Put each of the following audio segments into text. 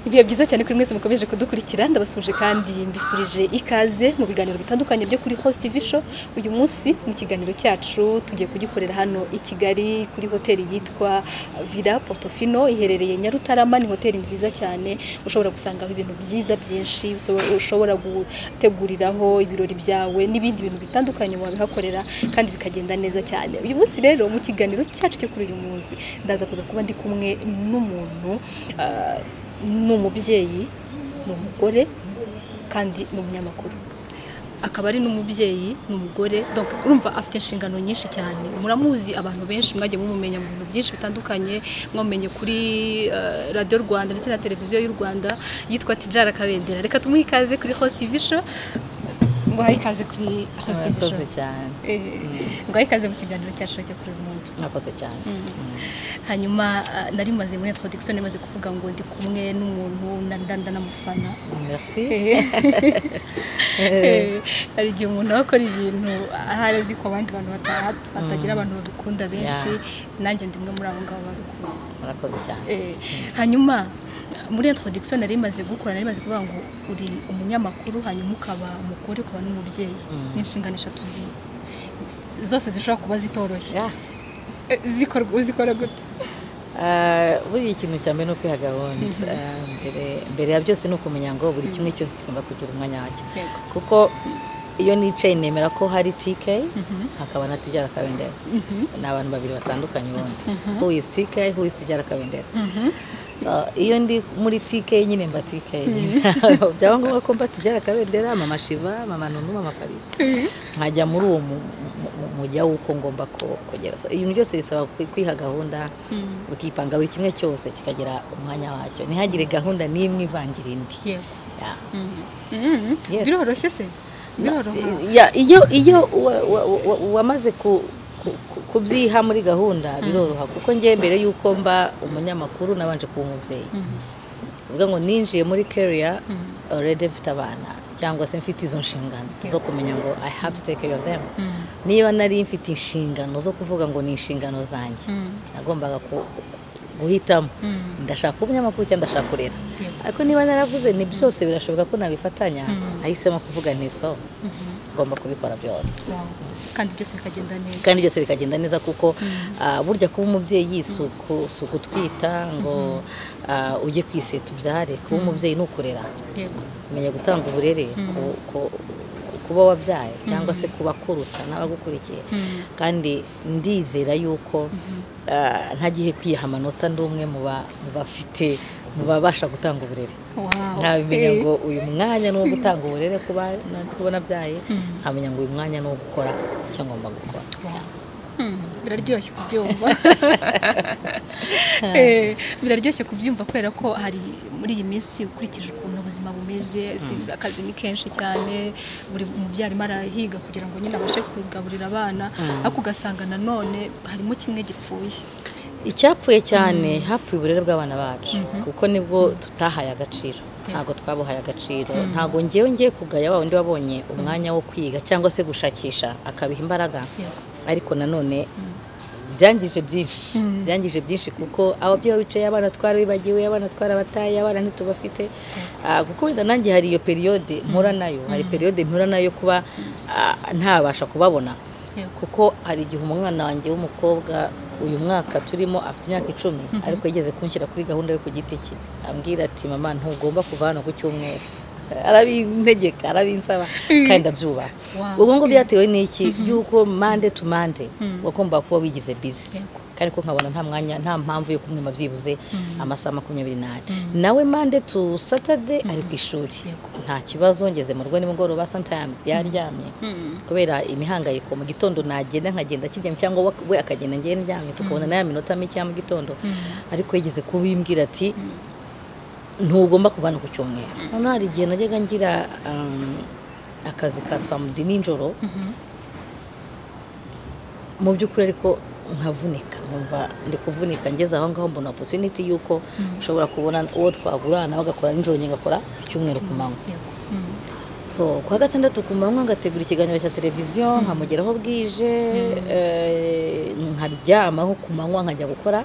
ibihe byiza cyane kuri mwese mukomeje kudukurikira ndabasuje kandi mbifurije ikaze mu biganiro bitandukanye byo kuri Host TV Show uyu munsi mu kiganiro cyacu tugiye kugikorera hano i Kigali kuri hoteli yitwa Villa Portofino iherereye Nyarutarama ni hoteli nziza cyane ushobora gusangaho ibintu byiza byinshi ushobora guteguriraho ibirori byawe n'ibindi bintu bitandukanye wabihakorera kandi bikagenda neza cyane uyu munsi rero mu kiganiro cyacu cyo kuri uyu munsi ndaza kuza kuba ndi kumwe n'umuntu ah, ni umubyeyi ni umugore kandi ni umunyamakuru akaba ari n'umubyeyi ni umugore donc urumva afite inshingano nyinshi cyane muramuzi abantu benshi mwagiye mumumenya mu bintu byinshi bitandukanye mwamumenye kuri eh, radiyo rwanda ndetse na televiziyo y'u rwanda yitwa tijara kabendera reka tumuhe ikaze kuri host tv show nguhaye ikaze kuri host tv show murakoze cyane Eh, nguhaye ikaze mu kiganiro cyacu cyo kuri uyu munsi murakoze cyane hanyuma eh, nari maze muri introduction nari maze kuvuga ngo ndi kumwe n'umuntu na ndanda n'amufana merci Eh, hari igihe umuntu aba akora ibintu ahari azi ko abandi bantu bata- batagira abantu babikunda benshi nanjye ndi umwe muri abo ngabo babikunze murakoze cyane Eh, hanyuma muri introduction nari maze gukora nari maze kuvuga ngo uri umunyamakuru hanyuma ukaba umugore ukaba n'umubyeyi ni inshingano eshatu zi- zose zishobora kuba zitoroshye Yeah. Eh, zikorwa uzikora gute Ah, buriya ikintu cya mbere ni ukwiha gahunda Ah, mbere- mbere ya byose ni ukumenya ngo buri kimwe cyose kigomba kugira umwanya wacyo Yego. kuko iyo nicaye nemera ko hari tk hakaba na tijara kabendera ni abantu babiri batandukanye ubundi who is tk who is tijara kabendera So, iyo ndi muri tk nyine mba tk byaba ngombwa ko mba tijara kabendera mama shiva mama nunu mama farida nkajya muri uwo mu- mu- mu- mujya w'uko ngomba ko- kugera So, ibintu byose bisaba kwi- kwiha gahunda ukipanga buri kimwe cyose kikagira umwanya wacyo ntihagire gahunda n'imwe ivangira indi yego Yeah. Mhm. Yes. biroroshye se biroroha Ya, iyo iyo wa- wa- wa- wamaze ku- ku- ku- kubyiha muri gahunda biroroha kuko njye mbere y'uko mba umunyamakuru nabanje kuba umubyeyi uvuga ngo ninjiye muri kariya already mfite abana cyangwa se mfite izo nshingano zo kumenya ngo i have to take care of them niba nari mfite inshingano zo kuvuga ngo ni inshingano zanjye nagombaga ku- guhitamo ndashaka kuba umunyamakuru cyangwa ndashaka kurera Yego. ariko niba naravuze ni byose birashoboka ko nabifatanya nahisemo kuvuga nti so ngomba kubikora byose Wow. kandi byose bikagenda neza kandi byose bikagenda neza kuko ah, burya kuba umubyeyi si uku- si ugutwita ngo ah, ujye kwiseta ubyare kuba umubyeyi ni ukurera yego kumenya gutanga uburere ku- ku- ku- kuba wabyaye cyangwa se ku bakuruta n'abagukurikiye kandi ndizera yuko ah, ntagiye kwiha amanota ndi umwe mu ba- mu bafite mu babasha gutanga uburere Wow. nkamenya Eh. ngo uyu mwanya ni uwo gutanga uburere ku bana- ku banabyaye nkamenya ngo uyu mwanya ni uwo gukora icyo ngomba gukora Hmm, biraryoshye kubyumva Eh, biraryoshye kubyumva kubera ko hari muri iyi minsi ukurikije ukuntu ubuzima bumeze sinzi akazi ni kenshi cyane buri mubyari arimo arahiga kugira ngo nyine abashe kugaburira abana ariko ugasanga nanone harimo kimwe gipfuye icyapfuye cyane hapfuye uburere bw'abana bacu kuko nibwo tutahaye agaciro ntabwo twabuhaye agaciro ntabwo ngewe ngiye kugaya wa wundi wabonye umwanya wo kwiga cyangwa se gushakisha akabiha imbaraga Yego. ariko nanone byangije byinshi byangije byinshi kuko ababyeyi bicaye abana twarabibagiwe abana twarabataye abana ntitubafite Ah, kuko wenda nanjye hari iyo periyode mpura nayo hari periyode mpura nayo kuba ah, ntabasha kubabona yego kuko hari igihe umwana wanjye w'umukobwa uyu mwaka turimo afite imyaka icumi ariko yigeze kunshyira kuri gahunda yo ku giti cye ambwira ati mama ntugomba kuva hano ku cyumweru arabintegeka arabinsaba kandi abyubaha Wow. ubwo ngubwo byatewe n'iki yuko mande tu mande wagombaga kuba wigize bizi Yego. kandi ko nkabona nta mwanya nta mpamvu yo kumwima byibuze amasaha makumyabiri n'ane nawe mande tu satade ari ku ishuri Yego. nta kibazo ngeze mu rugo nimugoroba sometimes yaryamye kubera imihangayiko mu gitondo nagenda nkagenda kijyamo cyangwa we- we akagenda ngewe ndyamye tukabona nayo minota mike ya mu gitondo ariko yigeze kubimbwira ati ntugomba kuvana ku cyumweru noneho hari igihe najyaga ngira um, akazi ka samudi nijoro mu by'ukuri ariko nkavunika nkumva ndi kuvunika ngeze aho ngaho mbona opportunity y'uko ushobora kubona uwo twagurana bagakora nijoro njye ngakora ku cyumweru ku manywa yego Hmm. so ku wa gatandatu ku manywa ngategura ikiganiro cya televiziyo nkamugeraho bwije eh, nkaryamaho ku manywa nkajya gukora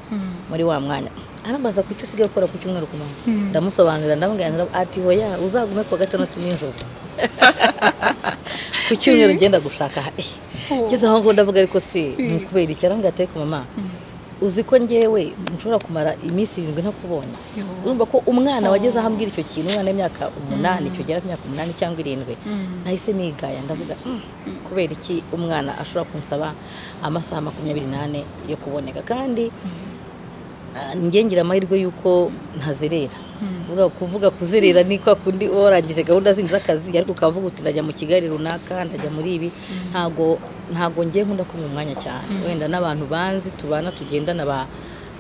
muri wa mwanya arambaza ku icyo usigaye ukora ku cyumweru ku manywa ndamusobanurira ndamubwira ati hoya uzagume ku wa gatandatu nijoro ku cyumweru ugenda gushaka eh, ngeze aho ngo ndavuga ariko si ni ukubera iki arambwira ati ariko mama uzi ko ngewe nshobora kumara iminsi irindwi ntakubonye urumva ko umwana wageze aho ambwira icyo kintu umwana w'imyaka umunani cyogera ku myaka umunani cyangwa irindwi nahise nigaya ndavuga "Mm, kubera iki umwana ashobora kunsaba amasaha makumyabiri n'ane yo kuboneka kandi ah, njye ngira amahirwe y'uko ntazerera Uvuga- kuvuga kuzerera ni kwa kundi uba warangije gahunda zindi z'akazi ariko ukavuga uti ndajya mu kigali runaka ndajya muri ibi ntago ntago ngiye nkunda kumva umwanya cyane wenda n'abantu banzi tubana tugendana ba-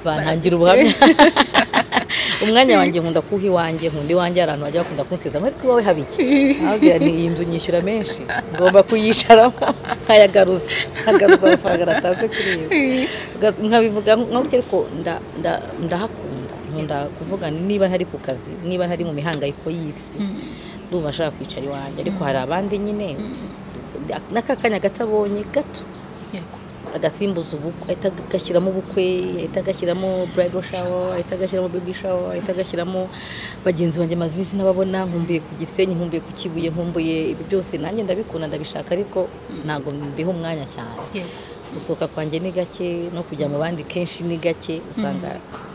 bantangira ubuhamya umwanya wanjye nkunda kuwuha iwanjye nkunda iwanjye hari ahantu bajya bakunda kunsezamo ariko iwawe haba iki Nkababwira nti iyi nzu nyishyura menshi ngomba kuyicaramo nkayagaruza nkagaruza amafaranga natanze kuri iyo nzu." nkabivuga nkabutse ariko nda- nda- ndahakunda nkunda kuvuga nti niba ntari ku kazi niba ntari mu mihangayiko y'isi ndumva ashaka kwicara iwanjye ariko hari abandi nyine n'aka kanya gato abonye gato yego agasimbuza ubukwe ahita agashyiramo ubukwe ahita agashyiramo bridal shower ahita agashyiramo baby shower ahita agashyiramo bagenzi banjye maze iminsi ntababona nkumbuye ku gisenyi nkumbuye ku kibuye nkumbuye ibi byose nanjye ndabikunda ndabishaka ariko ntabwo mbiha umwanya cyane yego gusohoka kwanjye ni gake no kujya mu bandi kenshi ni gake usanga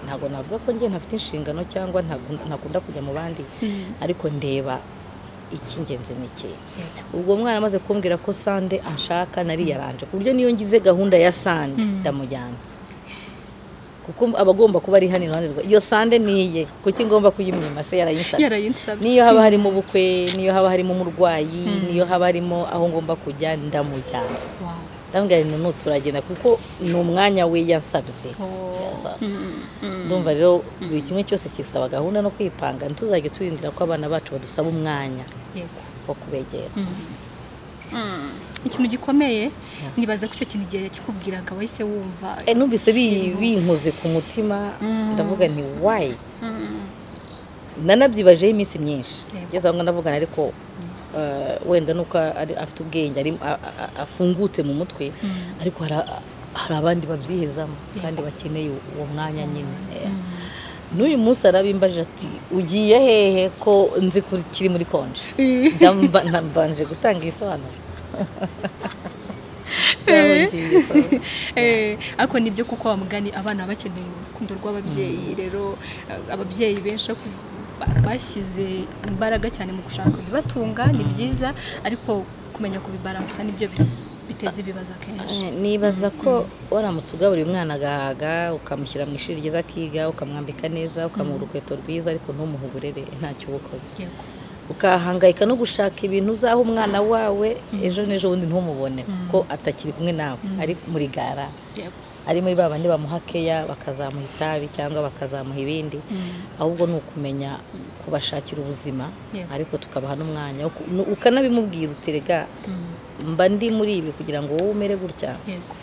ntabwo navuga ko njye ntafite inshingano cyangwa ntagu- ntakunda kujya mu bandi ariko ndeba icy'ingenzi ni iki ubwo mwana amaze kumbwira ko sande anshaka nariyaranje ku buryo niyo ngize gahunda ya sande ndamujyana kuko aba agomba kuba ari hano iruhande rwa iyo sande niye kuki ngomba kuyimwima se yarayinsabye yarayinsabye niyo haba harimo ubukwe niyo haba harimo umurwayi niyo haba harimo aho ngomba kujya ndamujyana Wow. ndambwira ngo n'ubu turagenda kuko ni umwanya we yansabye Oh. Yaza. Mm, mm, ndumva rero buri kimwe cyose kisaba gahunda no kwipanga ntituzajye turindira ko abana bacu badusaba umwanya yego wo kubegera Mm. ikintu gikomeye nibaza ko icyo kintu igihe yakikubwiraga wahise wumva Eh, numvise bi- ikintu- binkoze ku mutima Mm. ndavuga nti wayi Mm. nanabyibajeho iminsi myinshi Yego. ngeze aho ndavugana ariko eh, wenda nuko ari- afite ubwenge ari- a- a- afungutse mu mutwe ariko hari a- hari abandi babyihezamo kandi bakeneye uwo mwanya nyine Eh, n'uyu munsi arabimbajije ati ugiye hehe ko nzi ko kiri muri konje ndamba nambanje gutanga ibisobanuro Cyangwa ngiye, so. Eh, ariko nibyo kuko wa mugani abana baba bakeneye urukundo rw'ababyeyi rero eh, ababyeyi benshi ku- ba- bashyize imbaraga cyane mu gushaka ibibatunga ni byiza ariko kumenya kubibaransa nibyo bi- biteza ibibazo akenshi Eh, nibaza ko waramutse ugaburira umwana agahaga ukamushyira mu ishuri ryiza akiga ukamwambika neza ukamuha urukweto rwiza ariko ntumuhe uburere ntacyo uba ukoze yego ukahangayika no gushaka ibintu uzaha umwana wawe ejo n'ejo bundi ntumubone kuko atakiri kumwe nawe ari muri gara yego ari muri ba bandi bamuha keya bakazamuha itabi cyangwa bakazamuha ibindi ahubwo ni ukumenya kubashakira ubuzima Yeah. ariko tukabaha n'umwanya wo ku- nu- ukanabimubwira uterega Mm. mba ndi muri ibi kugira ngo wowe umere gutya yego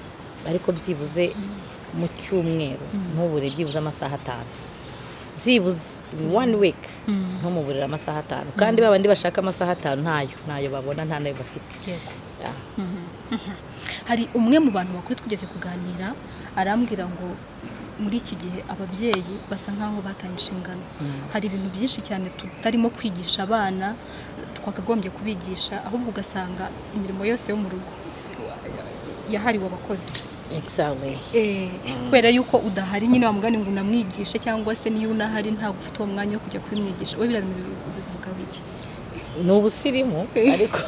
ariko byibuze mu cyumweru ntubure byibuze amasaha atanu byibuze in one week Mm. ntumuburire amasaha atanu kandi ba bandi bashaka amasaha atanu ntayo ntayo babona nta nayo bafite yego Ah. Mhm, mhm. hari umwe mu bantu bakuru twigeze kuganira arambwira ngo muri iki gihe ababyeyi basa nk'aho bataye inshingano hari ibintu byinshi cyane tutarimo kwigisha abana twakagombye kubigisha ahubwo ugasanga imirimo yose yo mu rugo yahariwe abakozi Exactly. Eh, kubera yuko udahari nyine wamugani ngo unamwigishe cyangwa se niyo unahari ntabwo ufite uwo mwanya wo kujya kubimwigisha we biriya bintu bivugaho iki ni ubusirimu ariko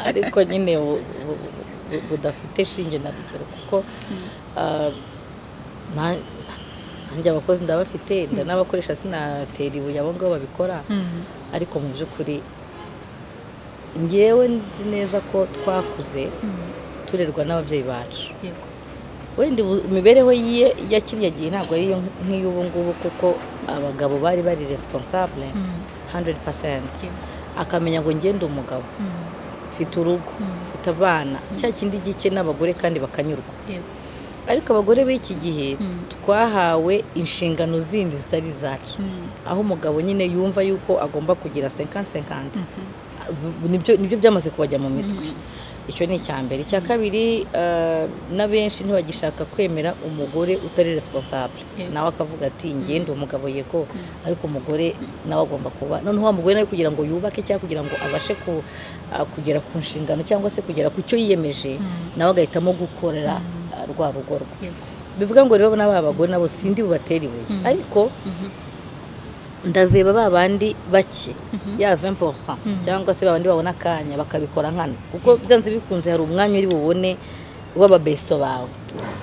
ariko nyine bu- bu- bu- budafite shinge na rugero kuko ah, na- nanjye abakozi ndabafite ndanabakoresha sinatera ibuye abo ngabo babikora ariko mu by'ukuri ngewe nzi neza ko twakuze Mm, turerwa n'ababyeyi bacu yego wenda ubu- imibereho ye ya kiriya gihe ntabwo ari iyo nk'iy'ubu ngubu kuko abagabo bari bari responsable Mm, 100% yego akamenya ngo ngende umugabo Mm, mfite urugo mfite abana cya kindi gike n'abagore kandi bakanyurwa yego ariko abagore b'iki gihe Mm. twahawe inshingano zindi zitari izacu Mm. aho umugabo nyine yumva yuko agomba kugira 50 50 nibyo nibyo byamaze kubajya mu mitwe icyo ni icya mbere icya kabiri eh, n'abenshi ntibagishaka kwemera umugore utari responsable Yego. nawe akavuga ati ngende umugabo yego ariko umugore nawe agomba kuba noneho wa mugore nawe kugira ngo yubake cyangwa kugira ngo abashe ku- ah, kugera ku nshingano cyangwa se kugera ku cyo yiyemeje nawe agahitamo gukorera ah, rwa rugo rwe yego bivuga ngo rero n'aba bagore nabo sindi bubatere ibuye ariko ndaveba ba bandi bake ya 20% cyangwa se ba bandi babona akanya bakabikora nkana kuko byanze bikunze hari umwanya uri bubone w'ababesto bawe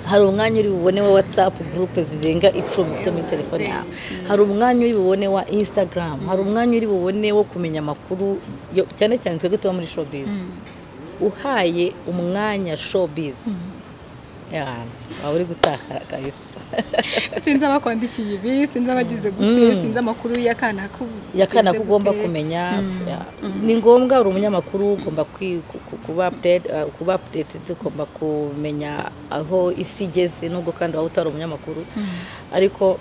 hari umwanya uri bubone wa whatsapp group zirenga icumi ufite muri telefone yawe hari umwanya uri bubone wa instagram hari umwanya uri bubone wo kumenya amakuru yo- cyane cyane twebwe tuba muri showbiz uhaye umwanya showbiz yeah, waba uri gutaka kabisa sinzi abakwandikiye ibi sinzi abagize gute sinzi amakuru y'akana k'ubu- yakana ko kugeze ugomba gute. kumenya ya- ni ngombwa uri umunyamakuru ugomba kwi- ku- ku- kuba update- uh, kuba updated ugomba kumenya aho isi igeze nubwo kandi waba utari umunyamakuru ariko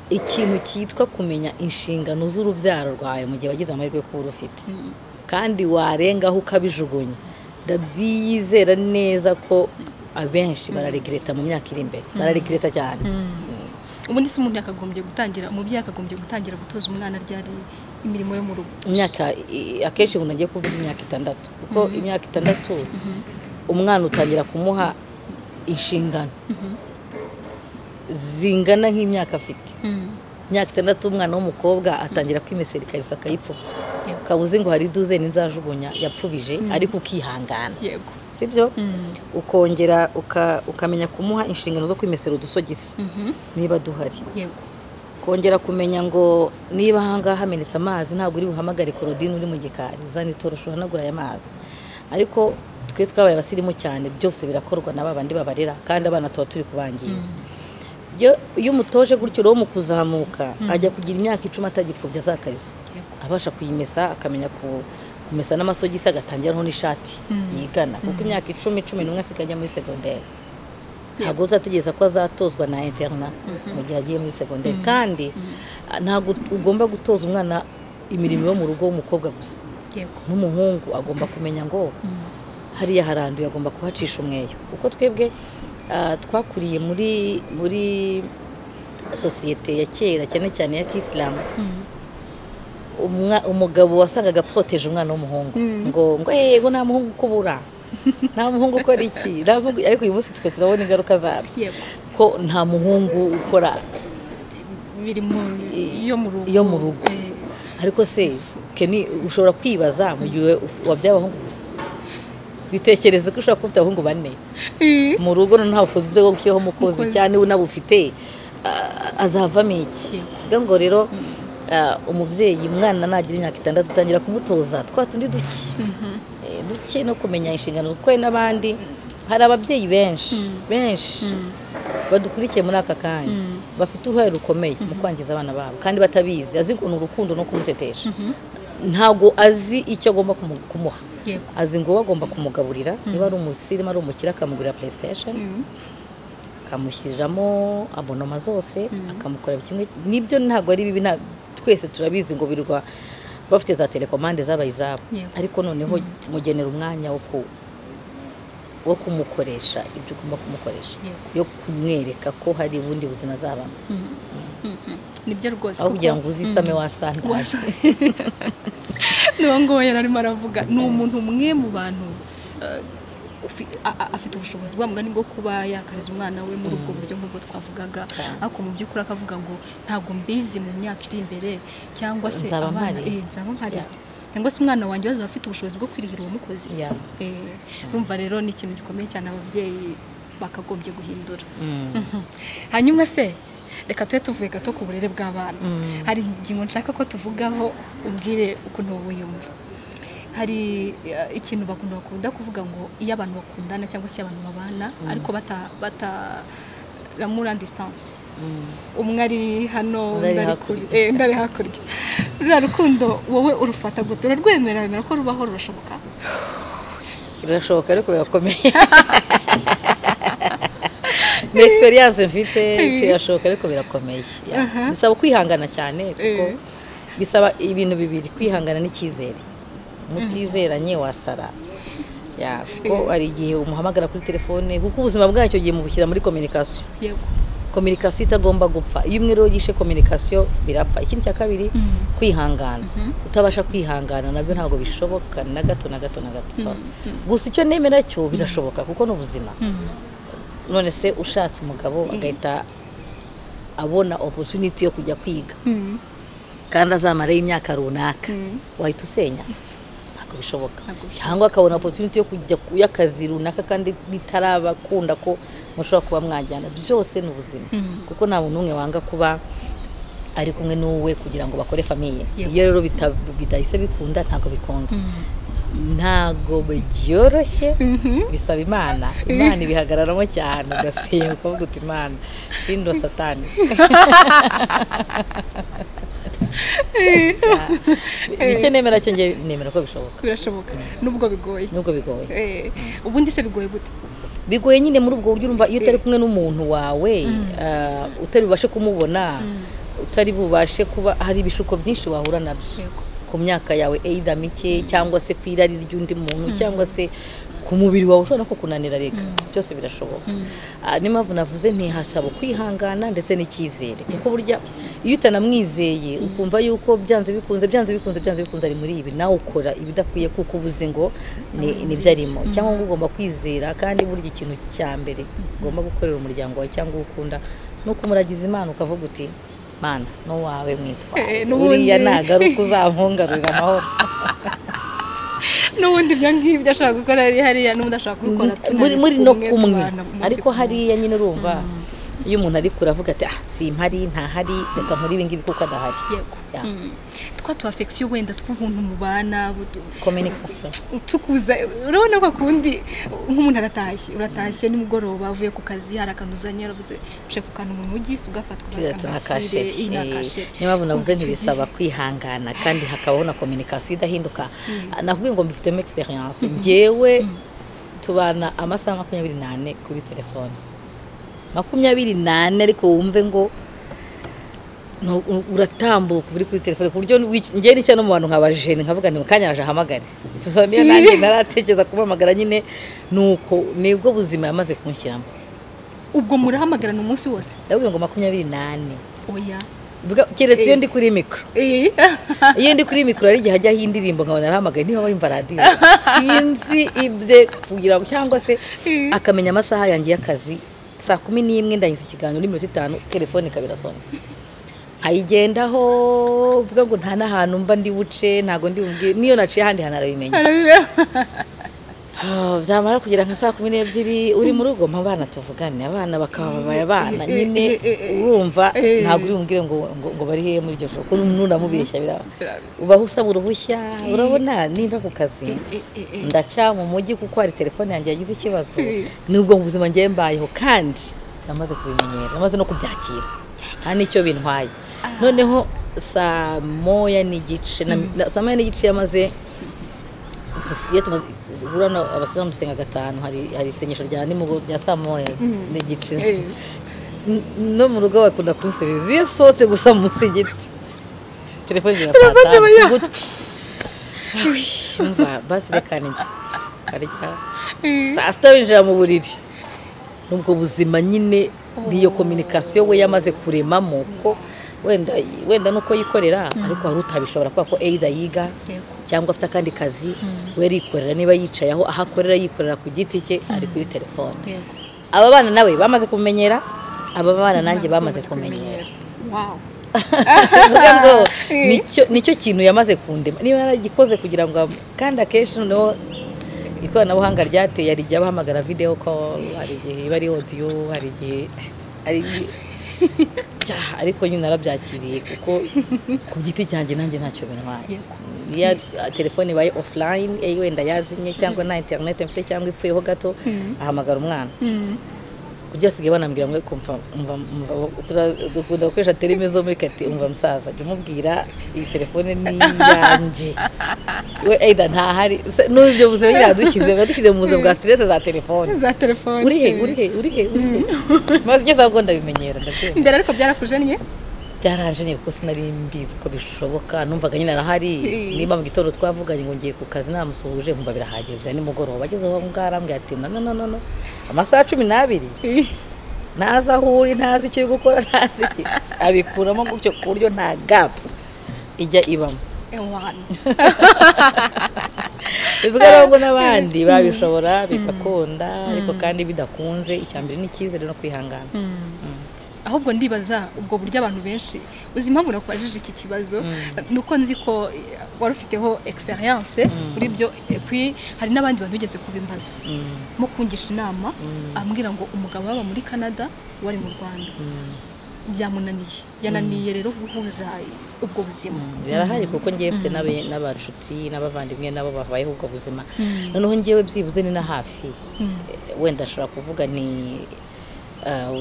ikintu cyitwa kumenya inshingano z'urubyaro rwawe mu gihe wagize amahirwe yo kuba urufite kandi warengaho ukabijugunya ndabizera neza ko abenshi bararegreta mu myaka iri imbere bararegreta cyane ubundi se umuntu yakagombye gutangira umubyeyi yakagombye gutangira gutoza umwana ryari imirimo yo mu rugo imyaka i- akenshi umuntu agiye kuvuga imyaka itandatu kuko imyaka itandatu umwana utangira kumuha inshingano zingana nk'imyaka afite imyaka itandatu umwana w'umukobwa atangira kwimesera ikariso akayipfubya Yego. kabuze ngo hari duzeni nzajugunya yapfubije ariko ukihangana yego sibyo ukongera uka- ukamenya kumuha inshingano zo kwimesera udusogisi niba duhari yego kongera kumenya ngo niba ahangaha hamenetse amazi ntabwo uri buhamagare korodine uri mu gikari uzana itorosho uhanagura aya mazi ariko twe twabaye abasirimu cyane byose birakorwa na babandi babarera kandi abana tuba turi kubangiza iyo iyo umutoje gutyo rero mu kuzamuka ajya kugira imyaka icumi atagipfubya za kariso Yego. abasha kuyimesa akamenya ku- kumesa n'amasogisi agatangiraho n'ishati yigana kuko imyaka icumi cumi n'umwe asigaye ajya muri segonderi ntabwo uzategereza ko azatozwa na interna mu gihe agiye muri segonderi kandi ah, ntabwo ugomba gutoza umwana imirimo yo mu rugo w'umukobwa gusa yego n'umuhungu agomba kumenya ngo hariya haranduye agomba kuhacisha umweyo kuko twebwe ah, twakuriye muri muri sosiyete ya kera cyane cyane ya kisilamu umwa- umugabo wasangaga apfoteje umwana w'umuhungu ngo ngo yego nta muhungu ukubura nta muhungu ukora iki Nta muhungu-" ariko uyu munsi twe turabona ingaruka zabyo yego ko nta muhungu ukora biri mu yo mu rugo iyo mu rugo Eh, ariko se Kenny, ushobora kwibaza mu gihe wabyaye abahungu gusa bitekereze ko ushobora kuba ufite abahungu bane eh, mu rugo noneho ntawe ufite wo gushyiraho umukozi Umukozi. cyane unabufite azavamo iki Yego. rero ngo rero ah, umubyeyi umwana nagira imyaka itandatu utangira kumutoza twa tundi duke Eh, duke no kumenya inshingano kuko hari n'abandi hari ababyeyi benshi benshi badukurikiye muri aka kanya bafite uruhare rukomeye mu kwangiza abana babo kandi batabizi azi ukuntu urukundo no kumutetesha ntabwo azi icyo agomba kumu- kumuha yego azi ngo we agomba kumugaburira niba ari umusirimu ari umukire akamugurira playstation Mm. akamushyiriramo abonoma zose akamukorera kimwe nibyo ntabwo ari bibi nta- twese turabizi ngo birwa bafite za telekomande zabaye izabo Yego. ariko noneho tumugenera umwanya wo ku wo kumukoresha ibyo ugomba kumukoresha Yego. yo kumwereka ko hari ubundi buzima azabamo nibyo rwose aho kuko- kugira ngo uzisame wasandaza Wasa- niwo nguwo yari arimo aravuga ni umuntu umwe mu bantu eh, ufi- a- a- afite ubushobozi bwa mugani bwo kuba yakariza umwana we muri ubwo buryo nk'ubwo twavugaga ariko mu by'ukuri akavuga ngo ntabwo mbizi mu myaka iri imbere cyangwa se Nzaba abana- mpari." eh, nzaba nkari Yeah. cyangwa se umwana wanjye bazaba afite ubushobozi bwo kwirihira uwamukoze Yeah. Eh, urumva rero ni ikintu gikomeye cyane ababyeyi bakagombye guhindura Mm. Mhm. hanyuma se reka tube tuvuye gato ku burere bw'abana hari ingingo nshaka ko tuvugaho umbwire ukuntu wowe uyumva hari eh, ikintu bakunda bakunda kuvuga ngo iyo abantu bakundana cyangwa se iyo abantu babana ariko bata bata lamura distance Mm. umwe ari hano Undi ari undi ari hakurya. kure- eh, undi ari hakurya ruriya rukundo wowe urufata gute urarwemera wemera ko rubaho rurashoboka birashoboka ariko birakomeye ni egisperiyanse mfite birashoboka ariko birakomeye ya. bisaba kwihangana cyane kuko Eh. bisaba ibintu bibiri kwihangana n'icyizere mutizeranye wasara ya kuko hari igihe umuhamagara kuri telefone kuko ubuzima bwacyo gihe mubushyira muri kominikasiyo yego kominikasiyo itagomba gupfa iyo umwe rero yishe kominikasiyo birapfa ikindi cya kabiri kwihangana utabasha kwihangana nabyo ntabwo bishoboka na gato na gato na gato gusa icyo nemera cyo birashoboka kuko ni ubuzima none se ushatse umugabo agahita abona oposuniti yo kujya kwiga kandi azamarayo imyaka runaka wahita usenya ntabwo bishoboka Ntabwo bishoboka. cyangwa akabona opotuniti yo kujya ku y'akazi runaka kandi bitarabakunda ko mushobora kuba mwajyana byose ni ubuzima kuko nta muntu umwe wanga kuba ari kumwe n'uwe kugira ngo bakore famiye Yego. iyo rero bita- bidahise bikunda ntabwo bikunze ntabwo byoroshye bisaba imana imana ibihagararamo cyane ugasenga ukavuga uti imana shindwa satani nicyo nemera cyo njye nemera ko bishoboka birashoboka nubwo bigoye nubwo bigoye Eh, ubundi se bigoye gute bigoye nyine muri ubwo buryo urumva iyo utari kumwe n'umuntu wawe ah, utari bubashe kumubona utari bubashe kuba hari ibishuko byinshi wahura nabyo Yego. ku myaka yawe eyida mike cyangwa se ku irari ry'undi muntu cyangwa se ku mubiri wawe ushobora no kukunanira reka byose birashoboka Ah, niyo mpamvu navuze ntihasaba kwihangana ndetse n'icyizere kuko burya iyo utanamwizeye ukumva yuko byanze bikunze byanze bikunze byanze bikunze ari muri ibi nawe ukora ibidakwiye kuko ubuze ngo ni nibyo arimo cyangwa ngo ugomba kwizera kandi burya ikintu cya mbere ugomba gukorera umuryango wawe cyangwa uwo ukunda ni ukumuragiza imana ukavuga uti mana n'uwawe mwitwa Eh, n'ubundi- uriya nagaruka uzampungarurira amahoro n'ubundi ibyo ngibyo ashobora gukora ari hariya n'ubundi ashobora kubikora muri muri no kumwe tubana umunsi ariko ku munsi. hariya nyine urumva iyo umuntu ari kure avuga ati ah simpari ntahari reka nkore ibi ngibi kuko adahari yego Ya. Mm. twa tu afekisiyo wenda tw'ubuntu mubana butu- kominikasiyo tukuza urabona ko kundi nk'umuntu aratashye uratashye nimugoroba avuye ku kazi hari akantu uzanye yaravuze uce ku kantu mu mujyi se ugafatwa na bakamushyire, kasheri iyi ni Eh, akasheri. niyo mpamvu navuze Urumva icyo gihe- ntibisaba kwihangana kandi hakabaho na kominikasiyo idahinduka nakubwiye ngo mbifitemo egisperiyanse ngewe tubana amasaha makumyabiri n'ane kuri telefone makumyabiri n'ane ariko wumve ngo nu- u- uratambuka uri kuri telefone ku buryo wiki- njyewe n'icyo no mu bantu nkaba jene nkavuga nti mukanya araje ahamagare Tuba niyo nanjye naratekereza kumuhamagara nyine nuko nibwo buzima yamaze kunshyiramo ubwo murahamagarana umunsi wose ndabwira ngo makumyabiri n'ane oya Vuga- keretse iyo ndi kuri mikoro Eh, iyo ndi kuri mikoro hari igihe hajyaho indirimbo nkabona arahamagaye niba wumva radiyo sinzi ibye kugira ngo cyangwa se Mm. akamenya amasaha yanjye y'akazi saa kumi n'imwe ndagize ikiganiro n'iminota itanu telefone ikaba irasoma ayigendaho uvuga ngo nta n'ahantu mba ndi buce ntabwo ndi bumubwire n'iyo naciye ahandi hantu arabimenya arabibe- Ah, byamara kugera nka saa kumi n'ebyiri uri mu rugo mpa abana tuvugane abana bakababaye abana Eh, eh, nyine eh, eh, eh. urumva Eh. ntabwo uri bumubwire ngo ngo ngo bari hehe muri iryo joro kuko nunamubeshya biraba ubaho usaba uruhushya urabona nimba ku kazi eh, eh, eh. ndaca mu mujyi kuko hari telefone yanjye yagize ikibazo Eh. nubwo mu buzima ngiye mbayeho kandi namaze kubimenyera namaze no kubyakira nta n'icyo bintwaye noneho saa moya n'igice na- na- saa moya n'igice yamaze iyo tumaze guhura na- abasilamu dusenga gatanu hari hari isengesho rya nimugoroba rya saa moya n'igice Eh. N- no mu rugo bakunda kunsereza iyo sohotse gusa munsi y'igiti telefone zirasa Telefone ku ya- gutwi umva basi reka nijya karya Eh. saa sita winjira mu buriri nubwo buzima nyine niyo kominikasiyo we yamaze kuremamo ko wenda wenda nuko yikorera ariko hari utabishobora kubera ko eyida yiga Yego. cyangwa afite akandi kazi we arikorera niba yicaye aho aho akorera yikorera ku giti cye ari kuri telefone Yego. aba bana nawe bamaze kumenyera aba bana nanjye bamaze kumenyera Wow. Bivuga ngo nicyo nicyo kintu yamaze kundema niba yaragikoze kugira ngo ab- kandi akenshi noneho ikoranabuhanga ryateye hari igihe abahamagara video call hari igihe iba ari audio hari igihe hari igihe- Cya, ariko nyine narabyakiriye kuko ku giti cyanjye nanjye ntacyo bintwaye Yego. iyo a- telefone ibaye offline eh, wenda yazimye cyangwa nta internet mfite cyangwa ipfuyeho gato ahamagara umwana Mm. kurya basigaye banambwira ngo kumva umva umva tura- dukunda gukoresha terime zo muri kati umva musaza jya umubwira iyi telefone ni iyanjye we eyida ntahari Se- n'ibyo buzima nyine yadushyize biba dushyize mu buzima bwa stress za telefone za telefone uri he uri he uri he uri he maze ngeze aho ngo ndabimenyera ndabyemera imbere ariko byarakujanye byaranje ntego kuko sinari mbizi ko bishoboka numvaga nyine arahari niba mu gitondo twavuganye ngo ngiye ku kazi namusuhuje nkumva birahagije bya nimugoroba ageze aho ngaho arambwira ati nononono amasaha cumi n'abiri ntazi aho uri ntazi icyo uri gukora ntazi iki abikuramo gutyo ku buryo nta gapu ijya ibamo bivuga rero ngo n'abandi babishobora bigakunda ariko kandi bidakunze icya mbere ni icyizere no kwihangana ahubwo ndibaza ubwo buryo abantu benshi uzi impamvu nakwajije iki kibazo ni uko nzi ko wari ufiteho egisperiyanse kuri ibyo hari n'abandi bantu bigeze kubimbaza mo kungisha inama ambwira ngo umugabo waba muri canada wari mu rwanda byamunaniye yananiye rero guhuza ubwo buzima birahari kuko ngewe mfite n'abanshuti n'abavandimwe nabo babayeho ubwo buzima noneho ngewe byibuze ni na hafi wenda ashobora kuvuga ni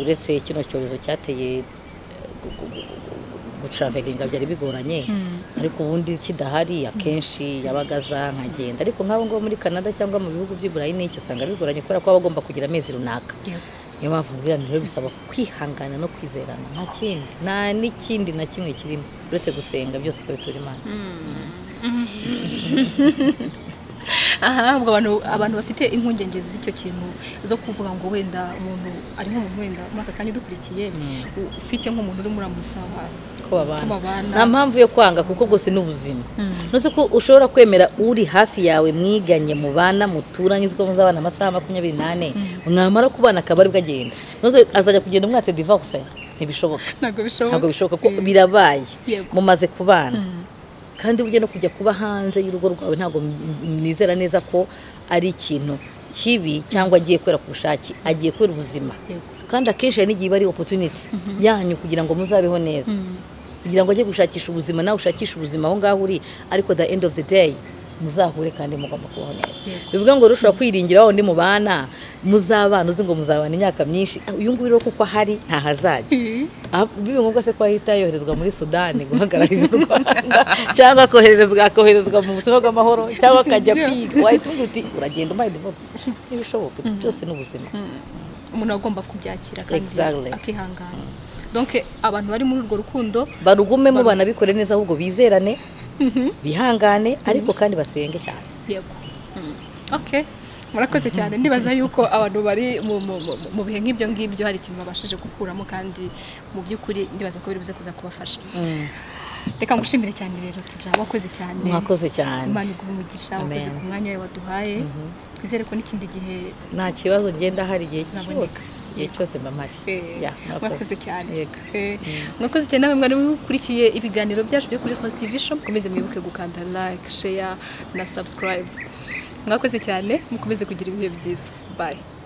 uretse kino cyorezo cyateye gucaravelinga byari bigoranye ariko ubundi kidahari akenshi yabagaza nkagenda ariko nk'abo ngabo muri canada cyangwa mu bihugu by'i burayi n'icyo usanga bigoranye kubera ko baba bagomba kugira amezi runaka niyo mpamvu rero bisaba kwihangana no kwizerana nta kindi nta n'ikindi na kimwe kirimo uretse gusenga byose uko bitura imana aha ubwo abantu bafite impungenge z'icyo kintu zo kuvuga ngo wenda umuntu ari nk'umuntu wenda muri aka kanya udukurikiye ufite nk'umuntu urimo uramusaba ko babana nta mpamvu yo kwanga kuko rwose ni ubuzima ntuzi ko ushobora kwemera uri hafi yawe mwiganye mubana muturanye uziko muzabana amasaha makumyabiri n'ane mwamara kubana akaba aribwo agenda azajya kugenda umwatse divorce ntibishoboka ntabwo bishoboka ko birabaye mumaze kubana kandi burya no kujya kuba hanze y'urugo rwawe ntabwo nizera neza ko ari ikintu kibi cyangwa agiye kubera ku bushake agiye kubera ubuzima kandi akenshi hari n'igihe iba ari opotuniti yanyu kugira ngo muzabeho neza kugira ngo ajye gushakisha ubuzima nawe ushakishe ubuzima aho ngaho uri ariko the end of the day muzahure kandi mugomba kubaho neza bivuga ngo rushobora kwiringira wa undi mubana muzabana uzi ngo muzabana imyaka myinshi uyu nguyu rero kuko ahari ntahazajya biba ngombwa se ko ahita yoherezwa muri sudani guhagararira u rwanda cyangwa akoherezwa akoherezwa mu buzima bw'amahoro cyangwa akajya kwiga wahita uti uragenda umaye divote ntibishoboka byose ni ubuzima umuntu agomba kubyakira kandi akihangana donke abantu bari muri urwo rukundo barugumemo banabikore neza ahubwo bizerane bihangane ariko kandi basenge cyane yego oke murakoze cyane ndibaza yuko abantu bari mu bihe nk'ibyo ngibyo hari ikintu babashije gukuramo kandi mu by'ukuri ndibaza ko biri buze kuza kubafasha reka ngushimire cyane rero tija wakoze cyane mwakoze cyane imana iguha umugisha wakoze ku mwanya wawe waduhaye twizere ko n'ikindi gihe nta kibazo ngenda hari igihe cyose igihe cyose mba mpari mwakoze cyane mwakoze cyane nawe mwari mukurikiye ibiganiro byacu byo kuri host vision mukomeze mwibuke gukanda like share na subscribe mwakoze cyane mukomeze kugira ibihe byiza bye